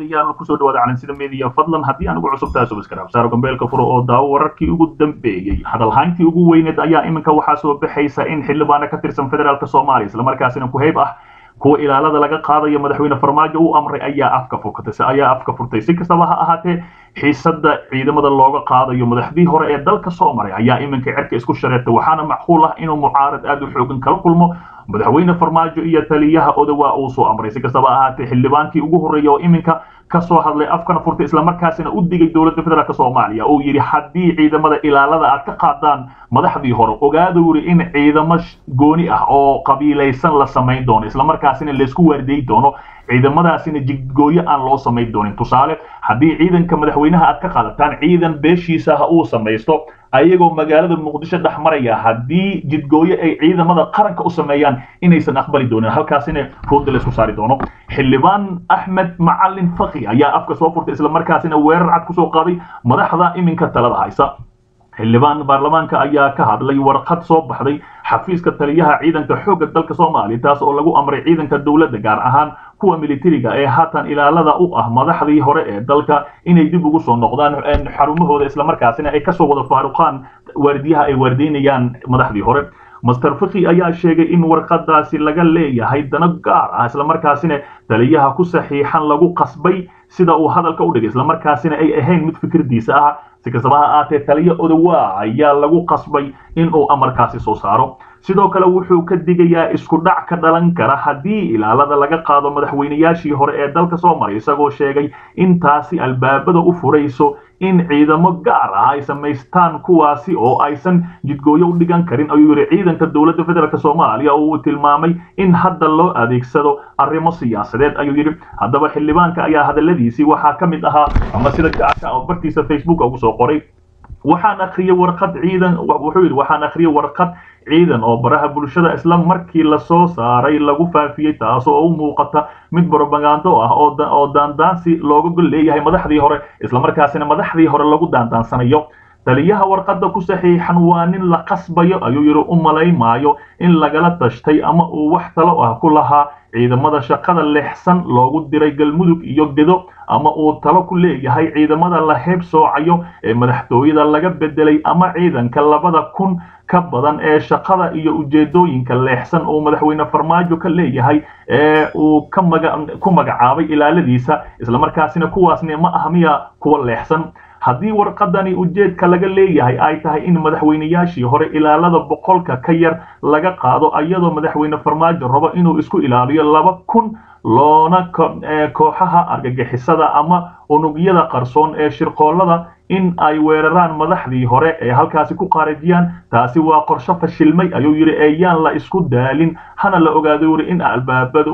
daawadayaal kusoo dhawaada calansida media fadlan haddii aan ugu cusub tahay subscribe saaro gambeelka furo oo daawo wararkii ugu dambeeyey hadalhayntii ugu weyneed ayaa iminka waxaa soo baxaysa in xildhibaano ka tirsan federaalk soomaaliya islamarkaasina ku-heyb ah kuwa ilaalada laga qaadayo madaxweyne farmaajo uu amray ayaa afka furtay ayaa afka furtay si kastaba ha ahaatee xiisada ciidamada looga qaadayo madaxdii hore ee dalka soo maray ayaa iminka cerka isku shareertay waxaana macquul ah inuu mucaarad aad u xoogan kala kulmo madaxweyne farmaajo iyo taliyaha odawaa uu soo amray si kastaba ahaatee xildhibaankii ugu horreeya oo iminka kasoo hadlay afkana furtay islamarkaasina u digay dowladda federaalk soomaaliya uu yidhi haddii ciidamada ilaalada aad ka qaadaan madaxdii hore ogaada wuri in ciidamo gooni ah oo qabiilaysan la samayn doono islamarkaasina laysku waardiyi doono ciidamadaasina jidgooyo aan loo samayn doonin tusaale haddii ciidanka madaxweynaha aad ka qaadataan ciidan beeshiisa ha uu samaysto ayagoo magaalada muqdisho dhex maraya haddii jidgooyo ay ciidamada qaranka u sameeyaan inaysan aqbali doonin halkaasina ruudda laysku saari doono xildhibaan axmed macalin faki ayaa afka soo furtay islamarkaasina weerar cad kusoo qaaday madaxda iminka talada haysa xildhibaan baarlamaanka ayaa ka hadlay warqad soo baxday xafiiska taliyaha ciidanka xoogga dalka soomaaliya taas oo lagu amray ciidanka dowladda gaar ahaan kuwa militariga ee haatan ilaalada u ah madaxdii hore ee dalka inay dib ugu soo noqdaan xarumahooda islamarkaasina ay kasoo wada faaruqaan waardiyaha ay waardiynayaan madaxdii hore master fiki ayaa sheegay in warqadaasi laga leeyahay dano gaar ah islamarkaasina taliyaha ku saxiixan lagu qasbay sida uu hadalka u dhigay islamarkaasina ay ahayn mid fikirdiisa ah si kastaba ha aatee taliya odawaa ayaa lagu qasbay in uu amarkaasi soo saaro sidoo kale wuxuu ka digayaa isku dhac ka dhalan kara haddii ilaalada laga qaado madaxweynayaashii hore ee dalka soo maray isagoo sheegay in taasi albaabada u furayso in ciidamo gaar ah ay samaystaan kuwaasi oo aysan jidgooyo u dhigan karin ayuu yidhi ciidanka dowladda federaalk soomaaliya oo uu tilmaamay in hadda loo adeegsado arrimo siyaasadeed ayuu yidhi haddaba xildhibaanka ayaa hadaladiisii waxaa ka mid ahaa ama sida gacka oo bartiisa facebook ugu soo qoray waxaan akhriyey warqad ciidan wuxuu yidhi waxaan akhriyey warqad ciidan oo baraha bulshada isla markii lasoo saaray lagu faafiyey taas oo u muuqata mid brobagando ah oo daandaansi looga gol leeyahay madaxdii hore islamarkaasina madaxdii hore lagu daandaansanayo taliyaha warqadda ku saxiixan waa nin la qasbayo ayuu yidhi u malaymaayo in lagala tashtay ama uu wax talo ah ku lahaa ciidamada shaqada leexsan loogu diray galmudug iyo gedo ama uu talo ku leeyahay ciidamada la heeb soocayo ee madaxtooyada laga bedelay ama ciidanka labada kun ka badan ee shaqada iyo ujeedooyinka leexsan uu madaxweyne farmaajo ka leeyahay ee uu ku magacaabay ilaaladiisa islamarkaasina kuwaasne ma ah miya kuwa leexsan haddii warqadani ujeedka laga leeyahay ay tahay in madaxweynayaashii hore ilaalada boqolka ka yar laga qaado iyadoo madaxweyne farmaajo rabo inuu isku ilaaliyo laba kun loona kooxaha argagixisada ama unugyada qarsoon ee shirqoolada in ay weeraraan madaxdii hore ee halkaasi ku qaarajiyaan taasi waa qorsho fashilmay ayuu yidhi eeyaan la isku daalin hana la ogaado yidhi in albaabada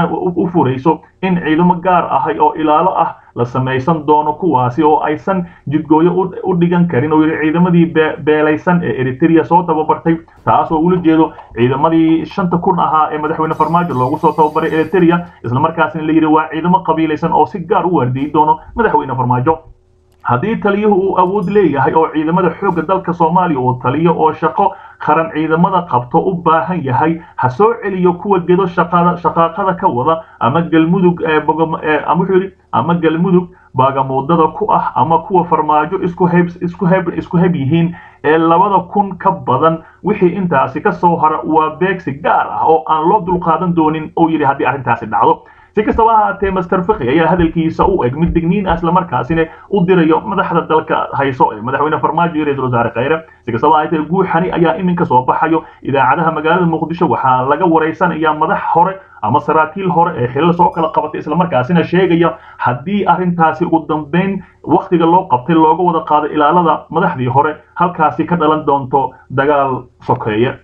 u furayso in ciidamo gaar ahay oo ilaalo ah la samaysan doono kuwaasi oo aysan jidgooyo u dhigan karin oo yidhi ciidamadii beelaysan ee eritrea soo tababartay taas oo ula jeedo ciidamadii shanta kun ahaa ee madaxweyne farmaajo loogu soo tababaray eritrea islamarkaasina la yidhi waa ciidamo qabiilaysan oo si gaar u waardiyi doono madaxweyne farmaajo haddii taliyuhu uu awood leeyahay oo ciidamada xoogga dalka soomaaliya uu taliyo oo shaqo qaran ciidamada qabto u baahan yahay ha soo celiyo kuwa gedo shaqaaqada ka wada ama galmudug wuxuu yidhi ama galmudug baagamuudada ku ah ama kuwa farmaajo isku heb isku heb isku heb yihiin ee labada kun ka badan wixii intaasi ka soo hara waa beegsi gaar ah oo aan loo dulqaadan doonin uu yidhi haddii arrintaasi dhacdo si kastaba ahaatee master fiki ayaa hadalkiisa u eg mid digniin ah islamarkaasina u dirayo madaxda dalka hayso ee madaxweyne farmaajo iyo ra-iisul wasaare khayre si kastaba ahaatee guuxani ayaa iminka soo baxayo idaacadaha magaalada muqdisho waxaa laga waraysanayaa madax hore ama saraakiil hore ee xilal soo kala qabatay islamarkaasina sheegaya haddii arrintaasi ugu dambeyn wakhtiga loo qabtay looga wada qaado ilaalada madaxdii hore halkaasi ka dhalan doonto dagaal sokeeye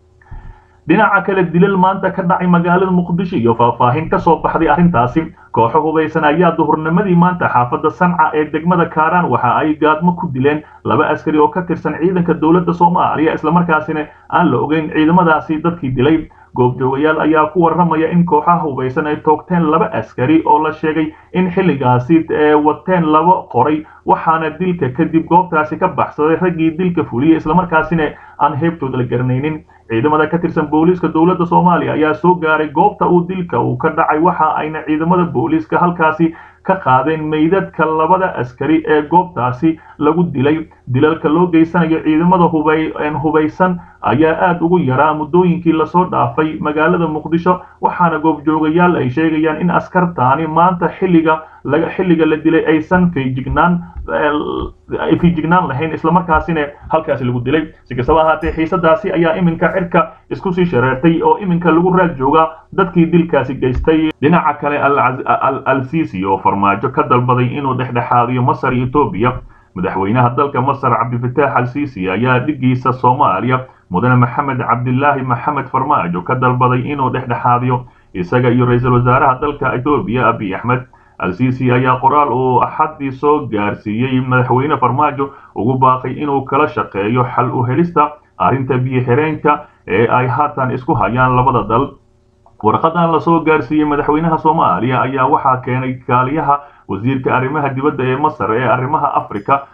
dhinaca kale dilal maanta ka dhacay magaalada muqdisho iyo faahfaahin ka soo baxday arrintaasi kooxo hubaysan ayaa duhurnimadii maanta xaafadda sanca ee degmada kaaraan waxa ay gaadmo ku dileen laba askari oo ka tirsan ciidanka dowladda soomaaliya islamarkaasina aan la ogeyn ciidamadaasi dadkii dilay goobjoogayaal ayaa ku warramaya in kooxaha hubaysan ay toogteen laba askari oo la sheegay in xilligaasi wateen laba qoray waxaana dilka kadib goobtaasi ka baxsaday raggii dilka fuliyey islamarkaasina aan heebtooda la garanaynin ciidamada ka tirsan booliiska dowladda soomaaliya ayaa soo gaaray goobta uu dilka uu ka dhacay waxa ayna ciidamada booliiska halkaasi ka qaadeen meydadka labada askari ee goobtaasi lagu dilay dilalka loo geysanayo ciidamada hubaysan ayaa aad ugu yaraa muddooyinkii lasoo dhaafay magaalada muqdisho waxaana goobjoogayaal ay sheegayaan in askartaani maanta xilliga xilliga la dilay aysan feejignaan feejignaan lahayn islamarkaasina halkaasi lagu dilay si kastaba ahaatee xiisadaasi ayaa iminka cirka isku sii shareertay oo iminka lagu raad joogaa dadkii dilkaasi geystay dhinaca kale al sisi oo farmaajo ka dalbaday inuu dhexdhexaadiyo masar iyo etoobiya madaxweynaha dalka masar cabdifitaax al sisi ayaa dhigiisa soomaaliya mudane maxamed cabdilaahi maxamed farmaajo ka dalbaday inuu dhexdhexaadiyo isaga iyo ra-iisul wasaaraha dalka etoobiya abiy axmed al-sisi ayaa qoraal uu axaddii soo gaarsiiyey madaxweyne farmaajo ugu baaqay inuu kala shaqeeyo xal u helista arrinta biyo-xireenka ee ay haatan isku hayaan labada dal warqadan lasoo gaarsiiyey madaxweynaha soomaaliya ayaa waxaa keenay kaaliyaha wasiirka arrimaha dibadda ee masar ee arrimaha africa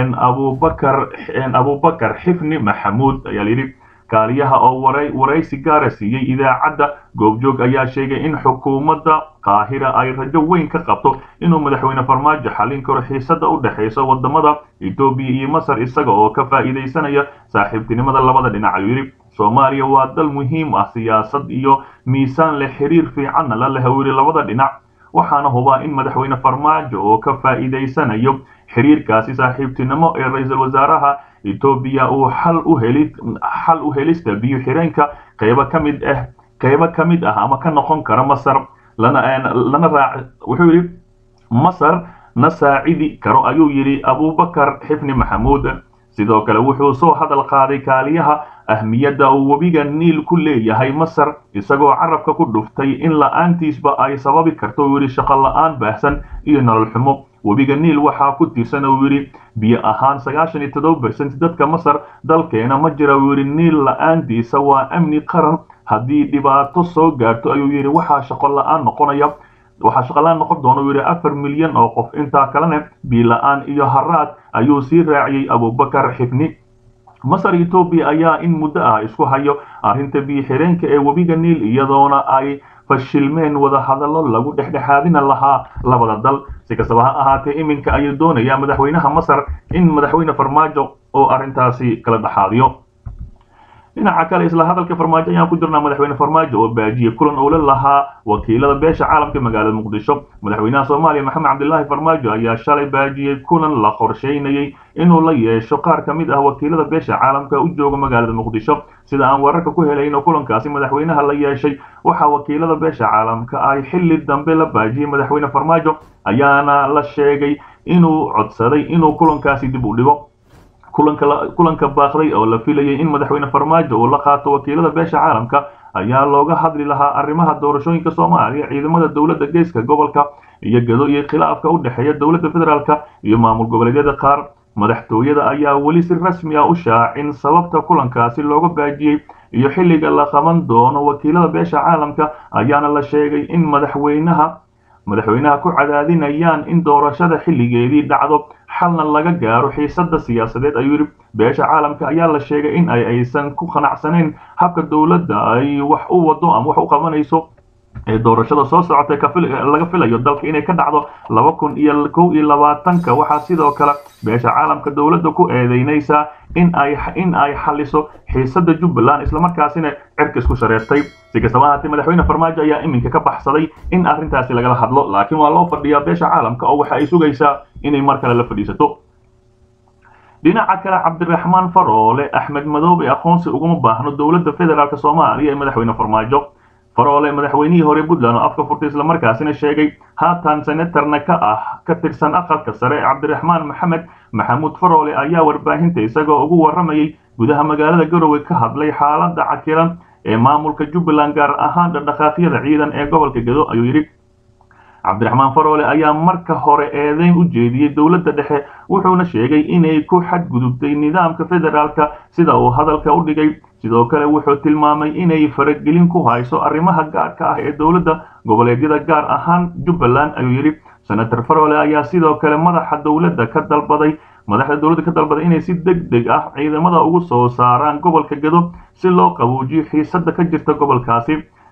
abubakar abubakar xifni maxamuud ayaa layidhi kaaliyaha oo waraysi gaara siiyey idaacadda goobjoog ayaa sheegay in xukuumadda qaahira ay rajo weyn ka qabto inuu madaxweyne farmaajo xallin karo xiisada u dhexaysa wadamada etoobiya iyo masar isaga oo ka faa'iidaysanaya saaxiibtinimada labada dhinac ayuu yidhi soomaaliya waa dal muhiim ah siyaasad iyo miisaan leh xiriir fiicanna la leh uu yidhi labada dhinac waxaana hubaa in madaxweyne farmaajo oo ka faa'iidaysanayo xiriirkaasi saaxiibtinimo ee ra-iisul wasaaraha etoobiya uu xal u heli xal u helista biyo xireenka qaybo ka mid ah qaybo ka mid ah ama ka noqon kara masar lana lana raac wuxuu yidhi masar na saacidi karo ayuu yidhi abubakar xifni maxamuud sidoo kale wuxuu soo hadal qaaday kaaliyaha ahmiyadda uu webiga niil ku leeyahay masar isagoo carabka ku dhuftay in la-aantiisba ay sababi karto uu yidhi shaqo la-aan baahsan iyo nolol xumo webiga niil waxaa ku tirsan uu yidhi biyo ahaan sagaashan iyo toddoba bersent dadka masar dalkeena ma jira uu yidhi niil la-aantiisa waa amni qaran haddii dhibaato soo gaarto ayuu yidhi waxaa shaqo la-aan noqonaya waxaa shaqalaan noqon doona uu yidhi afar milyan oo qof intaa kalena biila-aan iyo haraad ayuu sii raaciyey abubakar xifni masar etoobiya ayaa in muddo ah isku hayo arrinta biyo xireenka ee webiga niil iyadoona ay fashilmeen wadahadallo lagu dhexdhexaadina lahaa labada dal si kastaba ha ahaatee iminka ayuu doonayaa madaxweynaha masar in madaxweyne farmaajo oo arrintaasi kala dhexaadiyo dhinaca kale isla hadalka farmaajo ayaan ku jirnaa madaxweyne farmaajo oo baajiyey kulan uu la lahaa wakiilada beesha caalamka magaalada muqdisho madaxweynaha soomaaliya maxamed cabdilaahi farmaajo ayaa shalay baajiyey kulan la qorsheynayey inuu la yeesho qaar ka mid ah wakiilada beesha caalamka u jooga magaalada muqdisho sida aan wararka ku helayno kulankaasi madaxweynaha la yeeshay waxaa wakiilada beesha caalamka ay xilli dambe la baajiyey madaxweyne farmaajo ayaana la sheegay inuu codsaday inuu kulankaasi dib u dhigo kulanka baaqday oo la filayay in madaxweyne farmaajo uu la qaato wakiilada beesha caalamka ayaa looga hadli lahaa arrimaha doorashooyinka soomaaliya ciidamada dowladda geeska gobolka iyo gado iyo khilaafka u dhexeeya dowladda federaalka iyo maamul goboleedyada qaar madaxtooyada ayaa weli si rasmi ah u shaacin sababta kulankaasi looga baajiyey iyo xilliga la qaban doono wakiilada beesha caalamka ayaana la sheegay in madaxweynaha madaxweynaha ku cadaadinayaan in doorashada xilligeedii dhacdo xalna laga gaaro xiisada siyaasadeed ayuu yidhi beesha caalamka ayaa la sheegay in ay aysan ku qanacsanayn habka dowladda ay wax u wado ama wax u qabanayso ee doorashada soo socotay laga filayo dalka inay ka dhacdo laba kun iyo kow iyo labaatanka waxaa sidoo kale beesha caalamka dowladda ku eedeynaysaa in ay in ay xaliso xiisada jubbaland islamarkaasina cirka isku shareertay si kastaba ahaatee madaxweyne farmaajo ayaa iminka ka baxsaday in arrintaasi lagala hadlo laakiin waa loo fadhiyaa beesha caalamka oo waxa ay sugaysaa inay mar kale la fadhiisato dhinaca kale cabdiraxmaan faroole axmed madoobe aqoonsi uguma baahno dowladda federaalk soomaaliya ee madaxweyne farmaajo faroole madaxweynihii hore puntland oo afka furtay islamarkaasina sheegay haatan senatarna ka ah ka tirsan aqalka sare cabdiraxmaan maxamed maxamuud faroole ayaa warbaahinta isagoo ugu waramayay gudaha magaalada garowe ka hadlay xaalada cakiran ee maamulka jubbaland gaar ahaan dhaqdhaqaaqyada ciidan ee gobolka gado ayuu yidhi cabdiraxmaan faroole ayaa marka hore eedeyn u jeediyey dowladda dhexe wuxuuna sheegay inay ku xadgudubtay nidaamka federaalka sida uu hadalka u dhigay sidoo kale wuxuu tilmaamay inay faragelin ku hayso arrimaha gaarka ah ee dowladda goboleedyada gaar ahaan jubbaland ayuu yidhi senator faroole ayaa sidoo kale madaxa dowladda ka dalbaday madaxda dowladda ka dalbaday inay si deg deg ah ciidamada ugu soo saaraan gobolka gado si loo qabuujiyo xiisada ka jirta gobolkaasi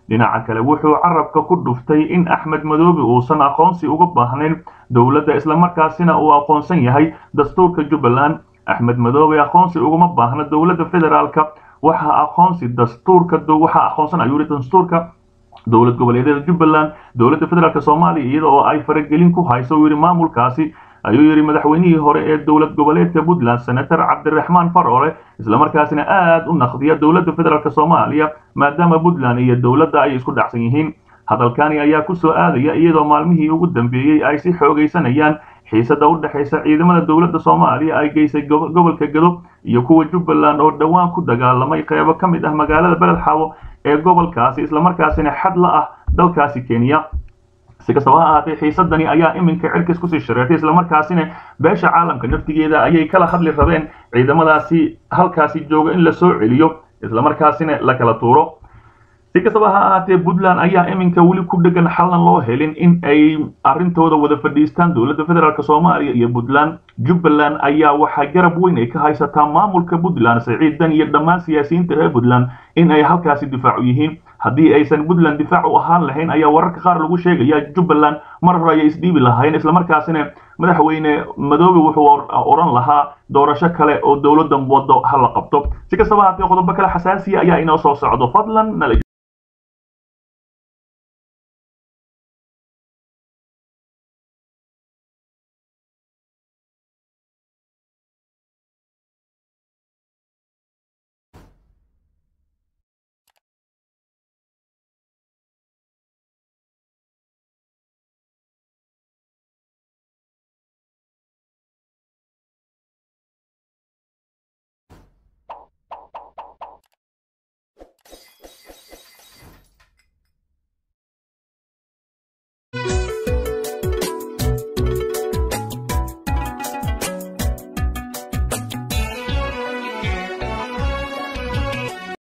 dhinaca kale wuxuu carabka ku dhuftay in axmed madoobe uusan aqoonsi uga baahnayn dowladda islamarkaasina uu aqoonsan yahay dastuurka jubbaland axmed madoobe aqoonsi uguma baahna dowladda federaalka waxaa aqoonsi dastuurka waxaa aqoonsan ayuu yihi dastuurka dowlad goboleedyada jubbaland dowladda federaalk soomaaliya iyada oo ay faragelin ku hayso uu yidhi maamulkaasi ayuu yidhi madaxweynihii hore ee dowlad goboleedka puntland senator cabdiraxmaan farole islamarkaasina aad u naqdiya dowladda federaalk soomaaliya maadaama puntland iyo dowladda ay isku dhacsan yihiin hadalkani ayaa ku soo aadaya iyadoo maalmihii ugu dambeeyey ay si xoogaysanayaan xiisada u dhexaysa ciidamada dowladda soomaaliya ay geysay gobolka gado iyo kuwa jubbaland oo dhowaan ku dagaalamay qeybo ka mid ah magaalada beled xawo ee gobolkaasi islamarkaasina xad la ah dalkaasi kenya si kastaba ha ahaatee xiisadani ayaa iminka cirkis kusii shareertay islamarkaasina beesha caalamka naftigeeda ayay kala hadli rabeen ciidamadaasi halkaasi jooga in la soo celiyo islamarkaasina la kala tuuro si kastaba ha ahaatee puntland ayaa iminka weli ku dhegan xallan loo helin in ay arrintooda wada fadhiistaan dowladda federaalk soomaaliya iyo puntland jubbaland ayaa waxaa garab weyn ay ka haysataa maamulka puntland siciidan iyo dhammaan siyaasiyiinta reer puntland in ay halkaasi difaacu yihiin haddii aysan puntland difaac u ahaan lahayn ayaa wararka qaar lagu sheegaya jubbaland mar hore ayay isdhiibi lahayn islamarkaasina madaxweyne madoobe wuxuu odhan lahaa doorasho kale oo dowladdan waddo ha la qabto si kastaba haatee qodobo kale xasaasiya ayaa inoo soo socdo fadlan